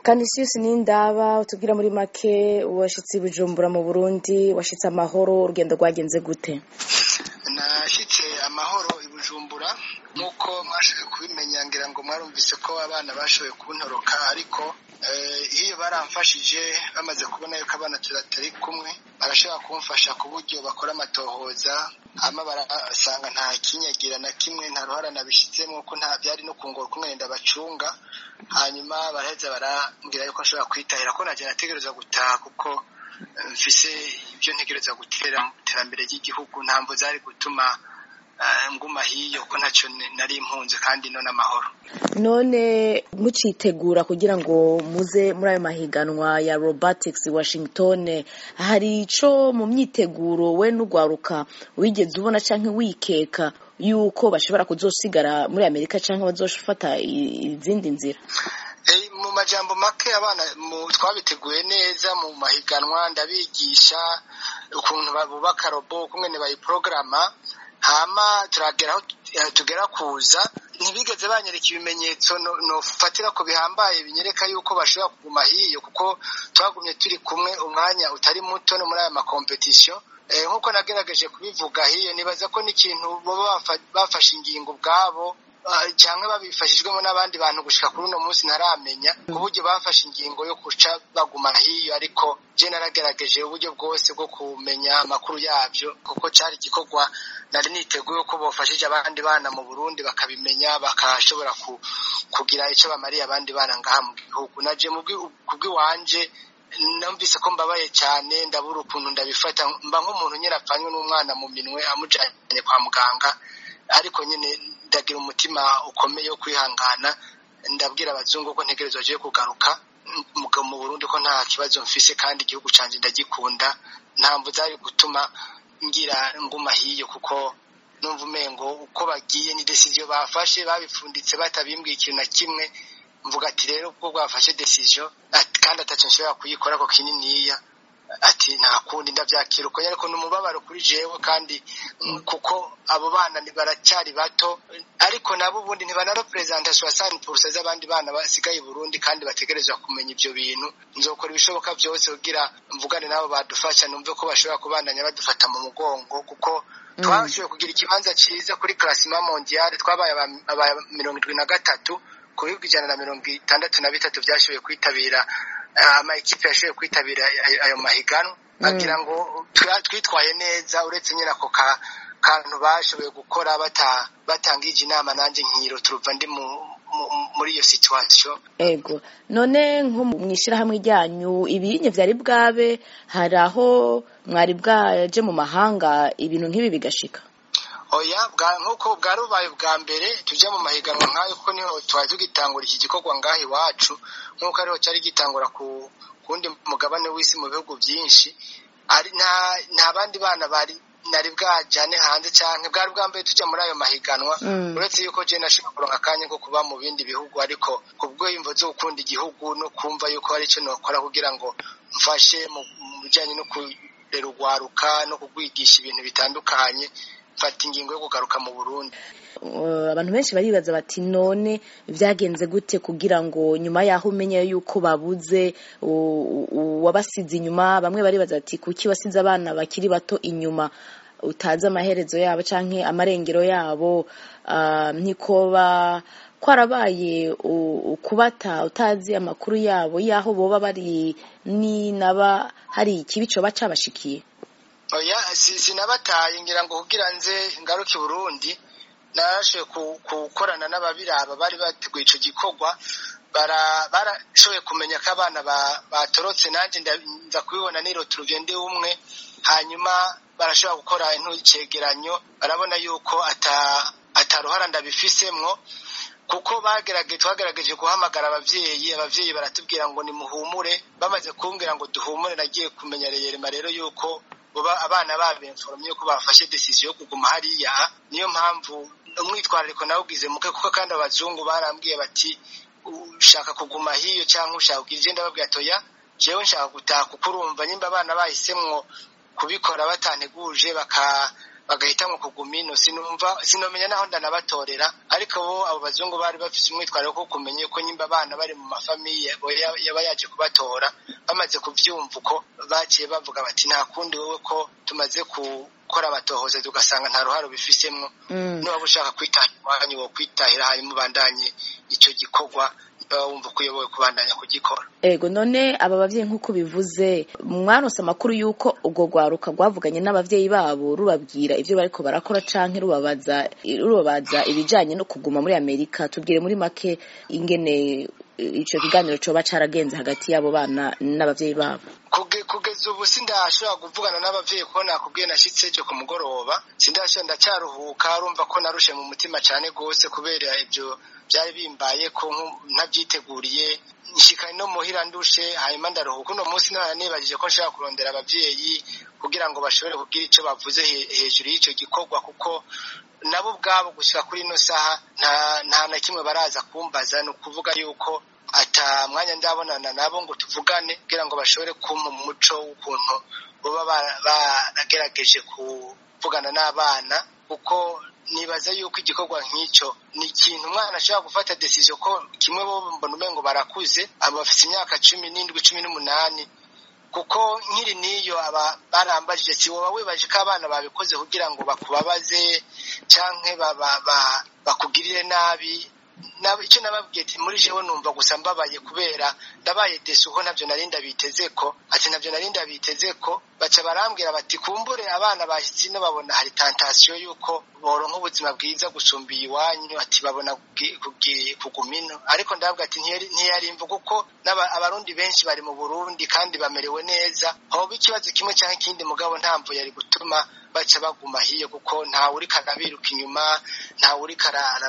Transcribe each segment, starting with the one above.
kanisiyusi n'indaba utubwira muri make washitse i bujumbura mu burundi washitse amahoro urugendo rwagenze gute nashyitse amahoro i bujumbura nk'uko mwashoboye kubimenya ngira ngo mwarumvise ko abana bashoboye kuntoroka ariko iyo baramfashije bamaze kubona yuko abana turatari kumwe barashobora kumfasha ku buryo bakora amatohoza hama barasanga nta kinyagira na kimwe nta ruhara nabishyizemo ko nta byari no kungora kumwe ndabacunga hanyuma baraheza barambwira yuko nshobora kwitahira ko najya nategereza gutaha kuko mfise ibyo ntegereza gutera mu iterambere ry'igihugu ntabwo zari gutuma nguma hiyo ko ntacyo nari impunzi kandi no n'amahoro none mucitegura kugira ngo muze muri ayo mahiganwa ya robotics washington hari ico mu myiteguro we n'ugwaruka wigeze ubona canke wikeka yuko bashobora kuzosigara muri amerika canke bazofata izindi nzira mu majambo make abana twabiteguye neza mu mahiganwa ndabigisha ukuntu bubaka robo ukungene bayiporogaramu hama turagera aho tugera kuza ntibigeze banyereka ibimenyetso nofatira ko bihambaye binyereka yuko bashobora kuguma hiyo kuko twagumye turi kumwe umwanya utari muto no muri aya makompetisiyo nk'uko nagerageje kubivuga hiyo nibaza ko n'ikintu baba bafashe ingingo ubwabo cyangwa babifashijwemo n'abandi bantu gushika kuri uno munsi ntaramenya uburyo bafashe ingingo yo guca baguma hiyo ariko je naragerageje uburyo bwose bwo kumenya amakuru yabyo kuko cyari igikorwa nari niteguye ko bofashije abandi bana mu Burundi bakabimenya bakashobora kugira icyo bamariye abandi bana ngaha mu gihugu naje kubw'iwanje numvise ko mbabaye cyane ndabura ukuntu ndabifata mba nk'umuntu nyine apfanywe n'umwana mu minwe amujyanye kwa muganga ariko nyine ndagira umutima ukomeye wo kwihangana ndabwira abazungu ko ntegerezwa agiye kugaruka mu Burundi ko nta kibazo mfise kandi igihugu cyanjye ndagikunda ntabwo zari gutuma ngira nguma hiyo kuko numva umengo uko bagiye ni decision bafashe babifunditse batabimbwiye ikintu na kimwe mvuga ati rero ubwo bwafashe decision kandi atacyo nshobora kuyikora ko kininiya ati nta kundi ndabyakira uko ariko ni umubabaro kuri jewe kandi kuko abo bana baracyari bato ariko nabo ubundi ntibanarepresenta soixante purusa z'abandi bana basigaye i burundi kandi bategerezwa kumenya ibyo bintu nzokora ibishoboka byose kugira mvugane nabo badufasha numve ko bashobora kubandanya badufata mu mugongo kuko twashoboye kugira ikibanza cyiza kuri klasima mondiale twabaye aba mirongo irindwi na gatatu ku bihugu ijana na mirongo itandatu na bitatu byashoboye kwitabira amakipe yashoboye kwitabira ayo mahiganwa bagira ngo twitwaye neza uretse nyine ako kantu bashoboye gukora batangije inama nanjye nkiro turuva ndi muri iyo situwasiyo ego none nko mu ishyirahamwe ryanyu ibinye byari bwabe hari aho mwari bwaje mu mahanga ibintu nk'ibi bigashika oya nk'uko bwari bubaye bwa mbere tujya mu mahiganwa nk'ayo kuko niho twari tugitangura iki gikorwa ngaha iwacu nk'uko ariho cyari gitangura ku wundi mugabane w'isi mu bihugu byinshi nta bandi bana bari nari bwajyane hanze cyane bwari bwa mbere tujya muri ayo mahiganwa uretse yuko jena ashobora kuronka akanya ko kuba mu bindi bihugu ariko ku bw'imvo zo gukunda igihugu no kumva yuko hari icyo nakora kugira ngo mfashe mu bijyanye no kurera urwaruka no kugwigisha ibintu bitandukanye mfata ingingo yo kugaruka mu burundi abantu benshi baribaza bati none byagenze gute kugira ngo nyuma y'aho umenya yuko babuze uwabasize inyuma bamwe baribaza bati kuki wasize abana bakiri bato inyuma utazi amaherezo yabo cyangwa amarengero yabo ntikoba kwarabaye ukubata utazi amakuru yabo y'aho boba bari n'inaba hari ikibi cyoba cyabashikiye oya sinabataye ngira ngo kugira nze ngaruke Burundi narashoboye gukorana n'ababiraba bari bateguye icyo gikorwa barashoboye kumenya ko abana batorotse nanjye nza kubibona nirota urugendo umwe hanyuma barashobora gukora icyegeranyo barabona yuko ataruhara ndabifisemwo kuko bagerageje twagerageje guhamagara ababyeyi ababyeyi baratubwira ngo nimuhumure bamaze kumbwira ngo duhumure nagiye kumenya reyerema rero yuko abana babinforomye yuko bafashe decision yo kuguma hariya niyo mpamvu umwitwarariko nawugize muke kuko kandi abazungu barambwiye bati ushaka kuguma hiyo cyangwa ushaka kugira igenda babwira toya jewe nshaka gutaha kuko urumva nyimba abana bahisemwo kubikora batanteguje bagahitamwo kuguma ino sinumva sinomenya naho ndanabatorera ariko bo abo bazungu bari bafise umwitwariro ko kumenya ko nyimba abana bari mu mafamiye yaba yaje kubatora bamaze kuvyumva uko baciye bavuga bati nta kundi wowe ko tumaze gukora amatohoza tugasanga nta ruhare bifisemwo niba ushaka kwitahira iwanyu wo kwitahira hanyuma ubandanye ico gikorwa wumva ko uyoboye kubandanya kugikora ego none aba bavyeyi nk'uko bivuze mwaronse amakuru y'uko urwo rwaruka rwavuganye n'abavyeyi babo rubabwira ivyo bariko barakora canke rubabaza rubabaza ibijanye no kuguma muri amerika tubwire muri make ingene ico kiganiro coba caragenze hagati y'abo bana n'abavyeyi babo kugeza ubu sindashobora kuvugana n'abavyeyi kuko nakubwiye nashitse ejo ku mugoroba sindashobora ndacyaruhuka urumva ko narushe mu mutima cane gose kubera ivyo byari bimbaye ko ntabyiteguriye nshikanye no muhira ndushe hanyuma ndaruhuka uno munsi nara nibajije ko nshaka kurondera abavyeyi kugira ngo bashobore kugira ico bavuze hejuru y'ico gikorwa kuko nabo ubwabo gushika kuri ino saha nta na kimwe baraza kumbaza ni ukuvuga yuko ata mwanya ndabonana nabo ngo tuvugane kugira ngo bashobore kumpa umuco w'ukuntu baba baragerageje kuvugana n'abana kuko nibaza yuko igikorwa nk'icyo ni ikintu umwana ashobora gufata decision ko kimwe bo mbona umengo barakuze aba bafite imyaka cumi n'indwi cumi n'umunani kuko nkiri n'iyo aba barambajije si woba wibaje ko abana babikoze kugira ngo bakubabaze cyangwa bakugirire nabi icyo nababwiye ati muri jewe numva gusa mbabaye kubera ndabaye desi uko ntabyo nari ndabiteze ko ati ntabyo nari ndabiteze ko baca barambwira bati kumbure abana bashyitsi ino babona hari tantasiyo y'uko boronka ubuzima bwiza gusumba iwanyu ati babona kuguma ino ariko ndababwira ati ntiyarimva kuko abarundi benshi bari mu burundi kandi bamerewe neza hoba ikibazo kimwe cyangwa ikindi mugabo ntamvu yari gutuma baca baguma hiyo kuko ntawe uriko arabiruka inyuma ntawe uriko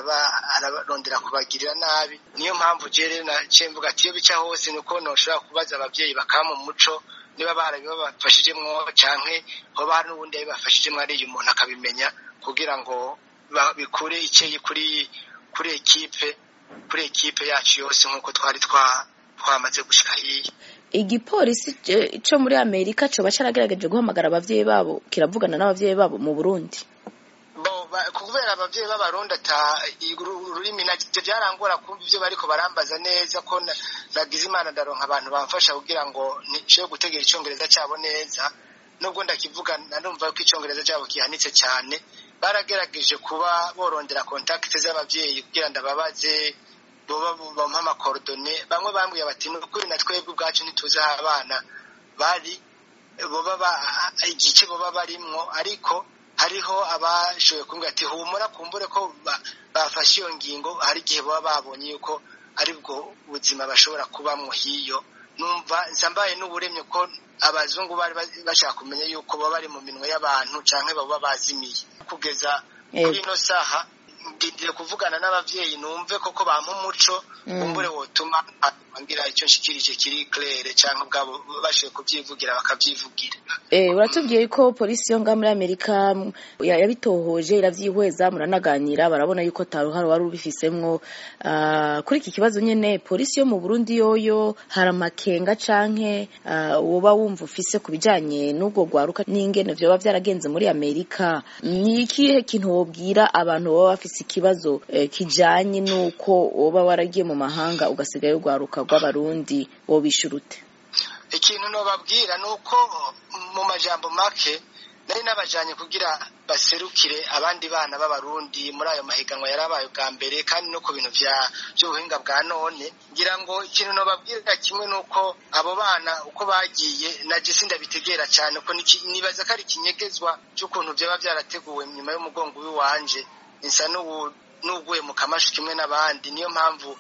ararondera kubagirira nabi niyo mpamvu je rero naciye mvuga ati iyo bica hose ni uko noshobora kubaza abavyeyi bakama umuco niba barabibafashijemwo canke hoba hari n'ubundi yabibafashijemwo ariyo umuntu akabimenya kugira ngo bikure icyeyi kuri kuri ekipe kuri ekipe yacu yose nk'uko twari twamaze gushika hiya igipolisi cyo muri amerika coba caragerageje guhamagara abavyeyi babo kiravugana n'abavyeyi babo mu burundi kubera abavyeyi b'abarundi ata ururimi navyo byarangora kumva ivyo bariko barambaza neza ko nagize imana ndaronka abantu bamfasha kugira ngo nshobore gutegera icongereza cabo neza nubwo ndakivuga narumva ko icongereza cabo kihanitse cyane baragerageje kuba borondera kontakite z'abavyeyi kugira ndababaze boba bampa amakorodone bamwe bambwiye bati ni ukuri na twebwe ubwacu ntituzi aho abana bari boba igice boba barimwo ariko hariho abashoboye kumbwira ati humura kumbure ko bafashe iyo ngingo hari igihe baba babonye yuko ari bwo buzima bashobora kubamwo hiyo numva nsambaye n'uburemye ko abazungu bari bashaka kumenya yuko baba bari mu minwe y'abantu canke baba bazimiye kugeza kuri ino saha ndindire kuvugana n'abavyeyi numve koko bampa umuco kumbure wotuma ngira icyo nshikirije kiri claire cyangwa ubwabo bashoboye kubyivugira bakabyivugira eh uratubwiye ko polisi yo ngaha muri amerika yabitohoje iravyihweza muranaganira barabona yuko taruhara wari ubifisemwo uh, kuri iki kibazo nyene polisi yo mu burundi yoyo hari amakenga canke uh, woba wumva ufise ku bijanye n'ubwo rwaruka n'ingene vyoba vyaragenze muri amerika ni ikihe kintu wobwira abantu baba bafise ikibazo eh, kijanye n'uko woba waragiye mu mahanga ugasigayo rwaruka rw'abarundi wobishura ute ikintu nobabwira ni uko mu majambo make nari nabajanye kugira baserukire abandi bana b'abarundi muri ayo mahiganwa yarabaye bwa mbere kandi no ku bintu by'ubuhinga bwa none ngira ngo ikintu nobabwira kimwe ni uko abo bana uko bagiye naje sindabitegera cyane ko nibaza ko ari ikinyegezwa cy'ukuntu byaba byarateguwe nyuma y'umugongo w'iwanje nsa n'uguye mu kamashu kimwe n'abandi niyo mpamvu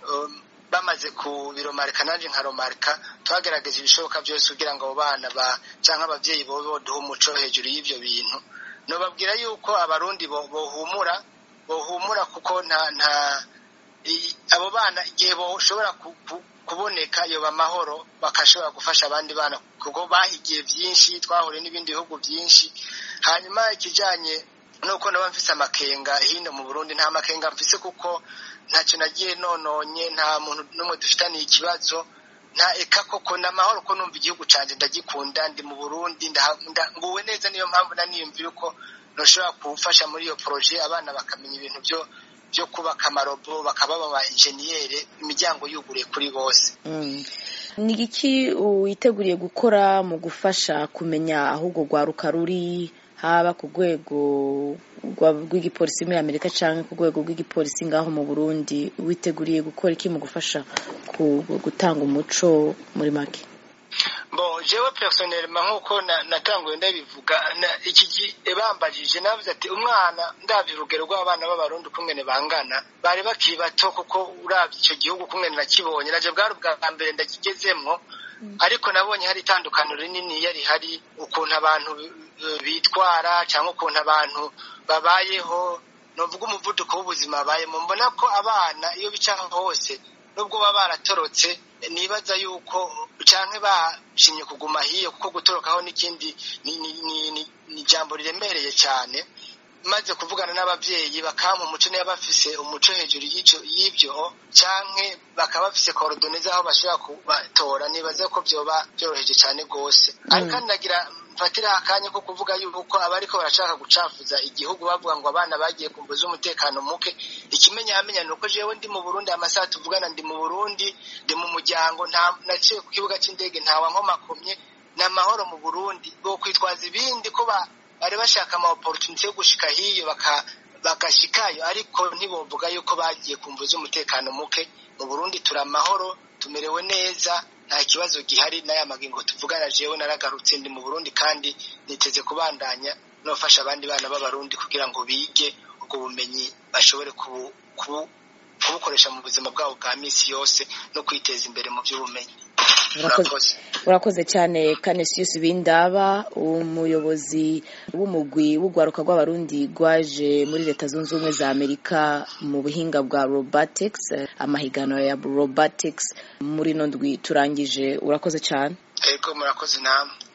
bamaze kubiromarika nanjye nkaromarika twagerageje ibishoboka byose kugira ngo abo bana cyangwa ababyeyi bo boduhe umuco hejuru y'ibyo bintu nubabwira yuko abarundi bohumura bohumura kuko nta nta abo bana igihe boshobora kuboneka yoba amahoro bakashobora gufasha abandi bana kuko bahigiye byinshi twahuriye n'ibindi bihugu byinshi hanyuma ikijyanye nuko naba mfise amakenga hino mu burundi nta makenga mfise kuko ntacyo nagiye nononye nta muntu n'umwe dufitaniye ikibazo nta eka koko ni amahoro ko numva igihugu cyanjye ndagikunda ndi mu burundi nguwe neza niyo mpamvu naniyumvira uko noshobora gufasha muri iyo poroje abana bakamenya ibintu byo byo kubaka amarobo bakaba baba enjeniyere imiryango yuguriye kuri bose ni iki witeguriye gukora mu gufasha kumenya aho urwo rwaruka ruri haba ku rwego rw'igipolisi muri amerika cyangwa ku rwego rw'igipolisi ngaho mu burundi witeguriye gukora iki mu gufasha gutanga umuco muri make bo jewe personelma nk'uko natanguye ndabivuga iki gihe bambajije navuze ati umwana ndabye urugero rw'abana b'abarundi ukungene bangana bari bakiri bato kuko urabye icyo gihugu ukungene nakibonye naje bwari ubwa mbere ndakigezemwo ariko nabonye hari itandukaniro rinini yari hari ukuntu abantu bitwara cyangwa ukuntu abantu babayeho nuvuga umuvuduko w'ubuzima babayemo mbona ko abana iyo bica hose nubwo baba baratorotse nibaza yuko cyangwa bashimye kuguma hiyo kuko gutorokaho n'ikindi ni ijambo riremereye cyane maze kuvugana n'ababyeyi bakampa umuco niba bafise umuco hejuru y'ibyo cyangwa bakaba bafise korodone z'aho bashobora kubatora nibaza ko byoba byoroheje cyane rwose ariko kandi nagira mfatira akanya ko kuvuga yuko abariko barashaka gucafuza igihugu bavuga ngo abana bagiye kumbuza umutekano muke ikimenyamenya ni uko jewe ndi mu burundi amasaha tuvugana ndi mu burundi ndi mu muryango naciye ku kibuga cy'indege ntawa nkomakomye ni amahoro mu burundi bo kwitwaza ibindi ko bari bashaka ama opportunity yo gushika hiyo bagashikayo ariko ntibovuga yuko bagiye kumbuza umutekano muke mu burundi turi amahoro tumerewe neza nta kibazo gihari n'aya magingo tuvugana jewe naragarutse ndi mu burundi kandi niteze kubandanya nofasha abandi bana b'abarundi kugira ngo bige ubwo bumenyi bashobore kubukoresha mu buzima bwabo bwa minsi yose no kwiteza imbere mu by'ubumenyi urakoze cyane Canisius Bindaba umuyobozi w'umugwi w'urwaruka rw'abarundi rwaje muri leta zunze ubumwe za amerika mu buhinga bwa robotics amahiganwa ya robotics muri ino ndwi turangije urakoze cyane yego murakoze namwe